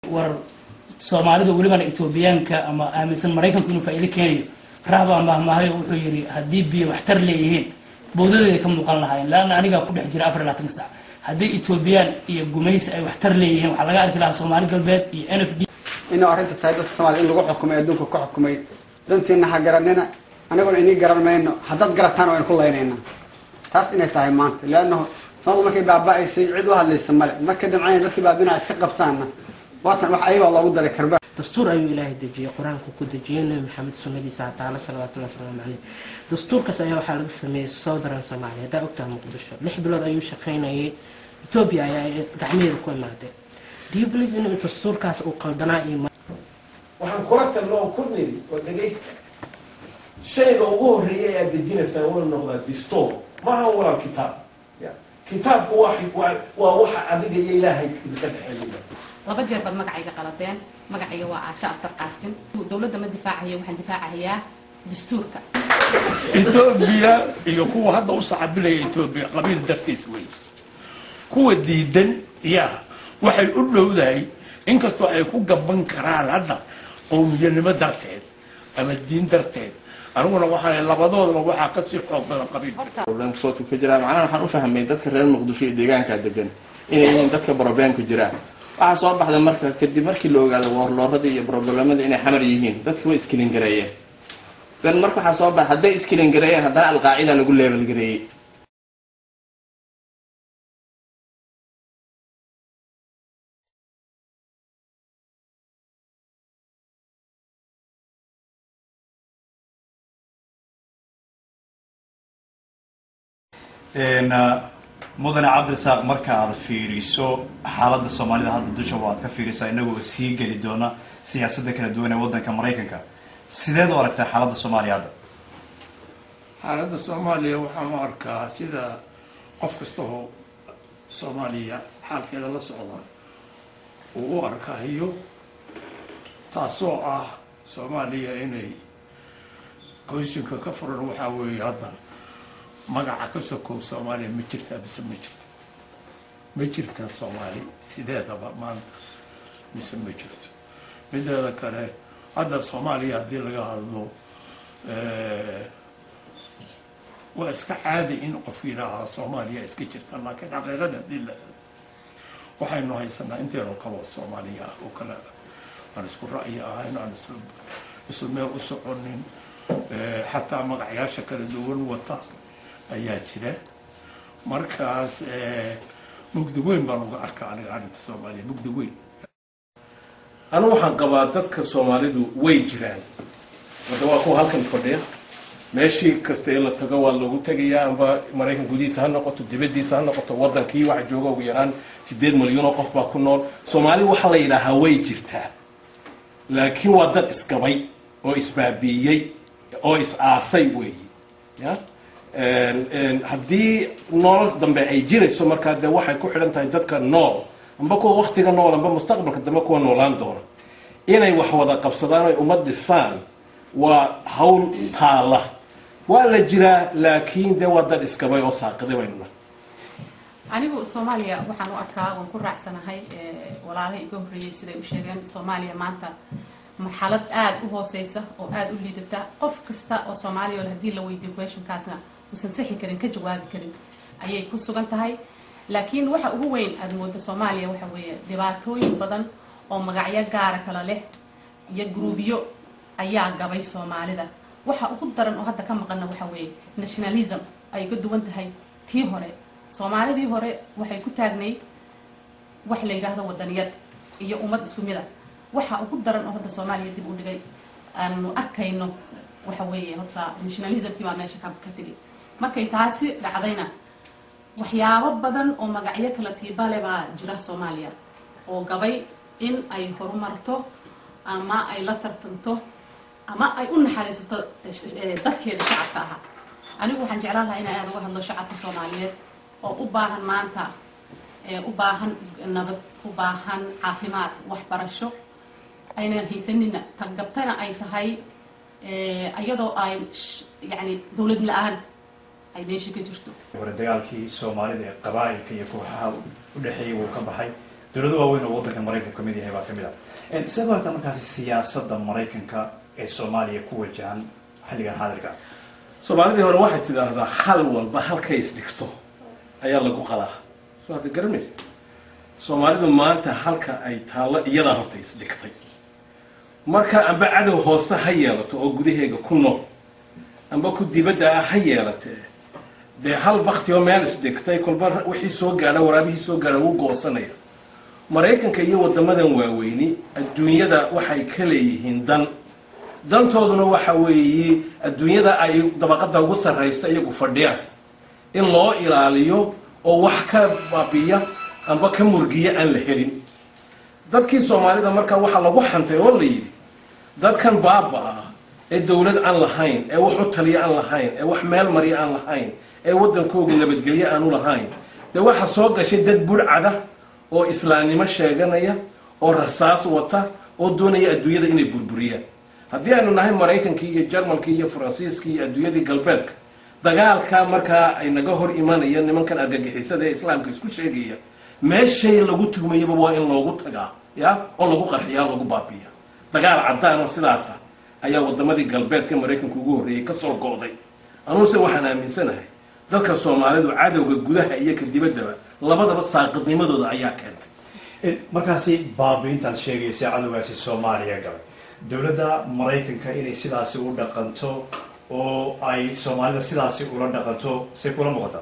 war soomaalida welibana etoobiyaanka ama aaminsan maraykanku inuu faa'iido keenayo raabaa mahmahayo wuxuu yidhi haddii biyo waxtar leeyihiin bowdadeeda ka muuqan lahaayeen laanna anigaa ku dhex jira afar iyo labaatanka sac haddii etoobiyaan iyo gumaysi ay waxtar leeyihiin waxaa laga arki lahaa soomaali galbeed iyo n f d inuu arrinta tahay dadka soomaliya in lagu xukumay adduunka ka xukumay dantiina ha garanina aniguna inii garan mayno haddaad garataan waynu ku laynayna taas inay tahay maanta leannahu samadu markay baaba-aysay cid u hadlaysa male markay damcayna dadkii baabinaa iska qabtaanna waatan wax ayagaa loogu daray karba dastuur ayuu ilaahay dejiyey qur-aanku ku dejiyey nebi maxamed sunnadiisa taala salawatullahi wasalaamu caleyh dastuurkaas ayaa waxaa laga sameeyey southern soomaaliya haddaa ogtaha muqdisho lix bilood ayuu shaqaynayay etoobiya ayaa gacmaheeda ku imaadeen do you believe inuu dastuurkaas uu qaldanaa iyo waxaan kula talno oo ku niri oo dhegaysta shayga ugu horreeya aad dejinaysaa waa noqdaa distoor maaha walaal kitaab ya kitaabku waa waa- waa waxa adiga iyo ilaahay idinka dhexeeya laba jeer baad magacayga qaladeen magacayga waa caasha aftar qaasim dowladda ma difaacayo waxaan difaacayaa dastuurka etoobiya iyo kuwa hadda u sacabilaya etoobiya qabiil dartiis wey kuwa diidan yaa waxay u dhowdahay inkastoo ay ku gaban karaan hadda qowmiyanimo darteed ama diin darteed aniguna waxaa labadoodaba waxaa kasii xoog badan qabiil problemka soodku ka jiraa macnaha waxaan u fahmay dadka reer muqdisho iyo deegaankaa degan inay yihiin dadka problemku jiraan waxaa soo baxda marka kadib markii la ogaado warlooradii iyo problemadii inay xamar yihiin dadka way iskilin gareeyeen dan marka waxaa soo baxa hadday iskilin gareeyeen haddana alqaacida lagu leebel gareeyey mudane cabdirasaaq marka aad fiiriso xaaladda soomaalida hadda dusha waad ka fiirisaa inagoo sii geli doona siyaasadda kala duwan ee waddanka maraykanka sideed u aragtaa xaaladda soomaaliya hadda xaaladda soomaaliya waxaan u arkaa sida qof kasta oo soomaaliya xaalkeeda la socda uu u arkayo taasoo ah soomaaliya inay qoysinka ka furan waxaa weeye hadda magaca ka sokow soomaaliya ma jirtaa mise ma jirto ma jirtaa soomaali sideedaba maanta mise ma jirto mideeda kale hadda soomaaliya haddii laga hadlo waa iska caadi in qof yidhaahaa soomaaliya iska jirta laakiin xaqiiqada haddii la waxaynu haysanaa inteedoo kaloo soomaaliya ah oo kale aan isku ra'yi ahayn aan isla isla meel u soconin xataa magacyaasha kala duwan wata ayaa jira markaas mugdi weyn baan uga arkaa aniga arrinta soomaaliya mugdi weyn anigu waxaan qabaa dadka soomaalidu way jiraan hadda waa kuwa halkan fadhiya meeshii kasta ee la tago waa loogu tegayaa amba maraykan gudihiisa ha noqoto dibaddiisa ha noqoto waddankii waxa jooga ugu yaraan sideed milyan oo qof baa ku nool soomaali waxaa la yidhaahaa way jirtaa laakiin waa dad isgabay oo isbaabiiyey oo is-aasay weeyi ya haddii nolol dambe ay jirayso markaa dee waxay ku xidhan tahay dadka nool amba kuwa waktiga nool amba mustaqbalka dambe kuwa noolaan doona inay wax wada qabsadaan oy ummad dhisaan waa hawl taala waa la jiraa laakiin dee waa dad iskabay oo saaqiday baynu nahay anigu soomaaliya waxaan u arkaa waan ku raacsanahay walaalaha iga horreeyey siday u sheegeen soomaaliya maanta marxalad aada u hooseysa oo aada u liidata qof kasta oo soomaaliya oo haddii la weydiiyo questionkaasna uusan sixi karin ka jawaabi karin ayay ku sugan tahay laakiin waxa ugu weyn aada mooda soomaaliya waxa weeye dhibaatooyin badan oo magacyo gaara kala leh iyo gruubyo ayaa gabay soomaalida waxa ugu daran oo hadda ka maqana waxa weeye nationalism ay ka duwan tahay tii hore soomaalidii hore waxay ku taagnayd wax la yidhaahdo wadaniyad iyo ummad isku mid a waxa ugu daran oo hadda soomaaliya dib u dhigay aanu arkayno waxa weeye horta nationalismkii baa meesha ka ka tegi markay taasi dhacdayna waxyaabo badan oo magacyo kala tiibale baa jira soomaaliya oo gabay in ay horumarto ama ay la tartanto ama ay u naxariisato dadkeeda shacabka ahaa anigu waxaan jeclaan lahaa inay aada uga hadlo shacabka soomaaliyeed oo u baahan maanta u baahan nabad u baahan caafimaad waxbarasho aynan haysanina taggabtana ay tahay iyadoo ay yani dawlad la-aan ay meesha ka jirto hore dagaalkii soomaalida ee qabaa'ilka iyo kooxaha u dhexeeyay wuu ka baxay dowlado waaweyn oo waddanka maraykanku kamid yahay baa kamid ah sidoo aragtaa markaasi siyaasadda maraykanka ee soomaaliya ku wajahan xilligan xaadirka soomaalidii hore waxay tidhaahdaa hal walba halkay isdhigto ayaa lagu qadaa soo hadda garanaysa soomaalidu maanta halka ay taallo iyadaa horta isdhigtay marka amba cadow hoose ha yeelato oo gudaheega ku nool amba ku dibadda ah ha yeelatee dee hal bakti oo meel isdhigtay kolba wixii soo gaadha waraabihii soo gaadha wuu goosanaya maraykanka iyo waddamadan waaweyni adduunyada waxay ka leeyihiin dan dantooduna waxa weeye adduunyada ay dabaqada ugu sarraysa iyagu fadhiyaan in loo ilaaliyo oo wax ka baabiya amba ka murgiya aan la helin dadkii soomaalida markaa waxaa lagu xantay oo la yidhi dadkan baaba-a ee dawlad aan lahayn ee wax u taliya aan lahayn ee wax meel mariya aan lahayn ee waddankooga nabadgelye aanu lahayn dee waxaa soo gashay dad burcada oo islaamnimo sheeganaya oo rasaas wata oo doonaya adduunyada inay burburiyaan haddii aynu nahay maraykankii iyo jarmalkii iyo faransiiskii iyo adduunyadii galbeedka dagaalka markaa ay naga hor imanayaan nimankan argagixisada ee islaamka isku sheegaya meeshay lagu tuhmayaba waa in loogu tagaa ya oo lagu qarxiyaa lagu baabiya dagaal caddaan oo sidaasa ayaa wadamadii galbeedka maraykanka ugu horreeyey ka soo go'day anuuse waxaan aaminsanahay dadka soomaalidu cadowga gudaha iyo ka dibaddaba labadaba saaqidnimadooda ayaa keentay markaasi baabiintaad sheegaysa cadowgaasi soomaaliya galay dowladda maraykanka inay sidaasi u dhaqanto oo ay soomaalida sidaasi ula dhaqanto say kula muuqataa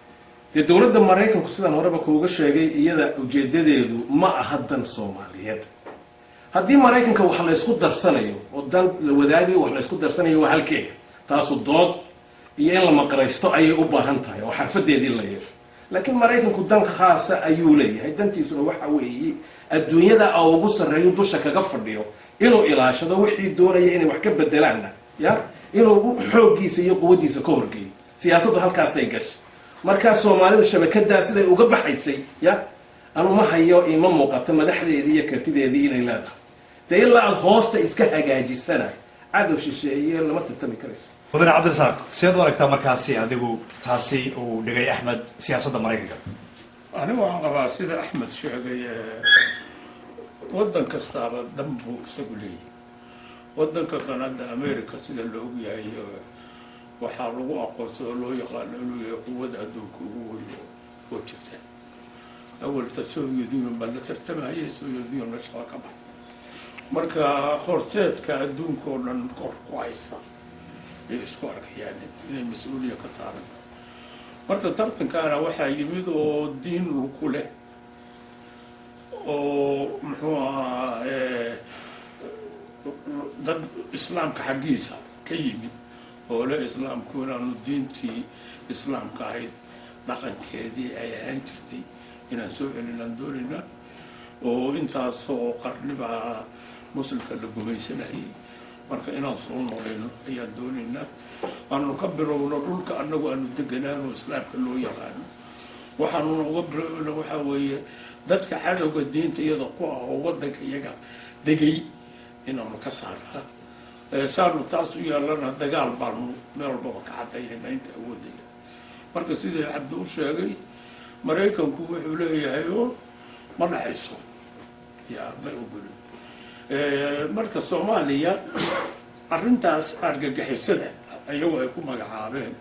dee dowladda maraykanku sidaan horeba kuuga sheegay iyada ujeedadeedu ma aha dan soomaaliyeed haddii maraykanka wax laysku darsanayo oo dan la wadaagayo wax laysku darsanayo waa halkeega taasu dood iyo in la maqraysto ayay u baahan tahay oo xarfadeedii la yeesho laakiin maraykanku dan khaasa ayuu leeyahay dantiisuna waxa weeye adduunyada a ugu sarreeyo dusha kaga fadhiyo inuu ilaashado wixii doonaya inay wax ka bedelaanna ya inuu xooggiisa iyo quwaddiisa ka horgeeyo siyaasaddu halkaasay gashay markaa soomaalidu shabakadaa siday uga baxaysay ya anu ma hayo ima muuqato madaxdeedii iyo kartideedii inay leedahay dee ilaa aada hoosta iska hagaajisana cadow shisheeye lama tartami karayso mudane cabdirasaaq sideed u aragtaa markaasi adigu taasi uu dhigay axmed siyaasadda maraykanka anigu waxaan qabaa sida axmed sheegay waddan kastaaba dan buu isagu leeyahay waddanka kanada america sida la og yahay waxaa lagu aqoonsado oo loo yaqaano inuu yahay quwada adduunka ugu weyn oo jirta awalta soviet union baa la tartamahayay soviet union meeshaa ka baxay marka horseedka adduunka oo dhan kor ku haysta ay isku arkayaan inay mas-uuliya ka saaran marka tartankaana waxaa yimid oo diin ku leh oo muxuu ahaa dad islaamka xaggiisa ka yimid oo le islaamku inaanu diintii islaamka ahayd dhaqankeedii ay ahaan jirtay inaan soo celinaan doonaynaa oo intaasoo qarnibaa muslimka la gumaysanayay marka inaan soo nolayno ayaan doonaynaa aanu ka bilowno dhulka annagu aanu deganaano islaamka loo yaqaano waxaanuna uga bilowna waxaa weeye dadka cadowga diinta iyada ku ah oo waddanka iyaga degay inaanu ka saarnaa saanu taas u yeelana dagaal baanu meel walbaba ka cadaynayna inta awoodaya marka sidii cabdi u sheegay maraykanku wuxuu leeyahay oo ma dhexayso ya ma ogolin marka soomaaliya arrintaas argagixisada iyagu ay ku magacaabeen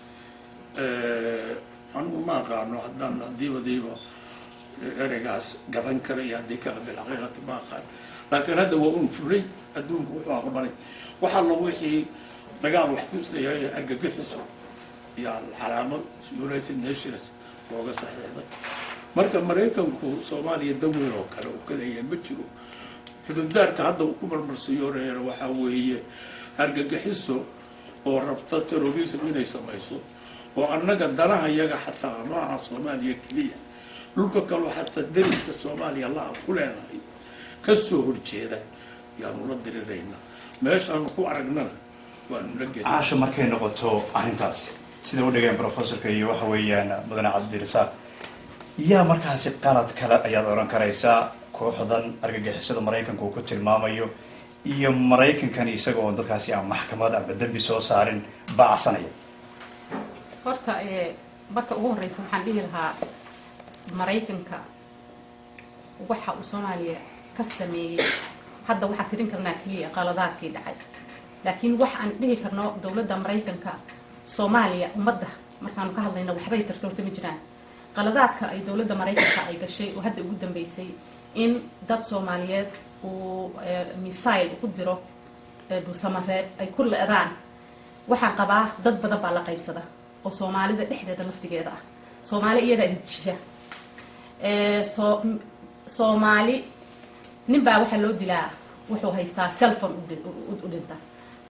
anigu ma aqaano haddaan hadiibadiiba ereygaas garan karayo haddii kala bilxaqiiqati ma aqaan laakiin hadda waa un fulay adduunku wuxuu aqbalay waxaa la wixii dagaal wax kusayahay argagixiso iyo calaamad united nations looga saxiixday marka maraykanku soomaaliya daweyn oo kale uu ka leeyahay ma jiro xududaarka hadda uu ku marmarsiyoonayana waxaa weeye argagixiso oo rabta terrorism inay samayso oo annaga danaha yaga xataa ma aha soomaaliya keliya dhulka kaloo xataa deriska soomaaliya la-a ku leenahay ka soo horjeeda yaanu la diriraynaa meeshaanu ku aragnana waanu la gelin caasha markay noqoto arrintaas sida u dhigeen professorka iyo waxa weeyaan mudane cabdirasaaq yaa markaasi qalad kale ayaad oran karaysaa kooxdan argagixisada maraykanka uu ku tilmaamayo iyo maraykankan isaga oon dadkaasi aan maxkamad amba dembi soo saarin bacsanaya horta marka ugu horeysa waxaan dhihi lahaa maraykanka waxa uu soomaaliya ka sameeyey hadda waxaa tirin karnaa keliya qaladaadkii dhacay laakiin wax aan dhihi karno dowladda maraykanka soomaaliya ummadda markaanu ka hadlayno waxbay tartoorta ma jiraan qaladaadka ay dowladda maraykanka ay gashay oo hadda ugu dambeysay in dad soomaaliyeed uu missile ku diro dhuusamareed ay ku leedaan waxaan qabaa dad badan baa la qaybsada oo soomaalida dhexdeeda laftigeeda ah soomaali iyadaa isjisha soo soomaali nin baa waxaa loo dilaa wuxuu haystaa cellphone u dhinta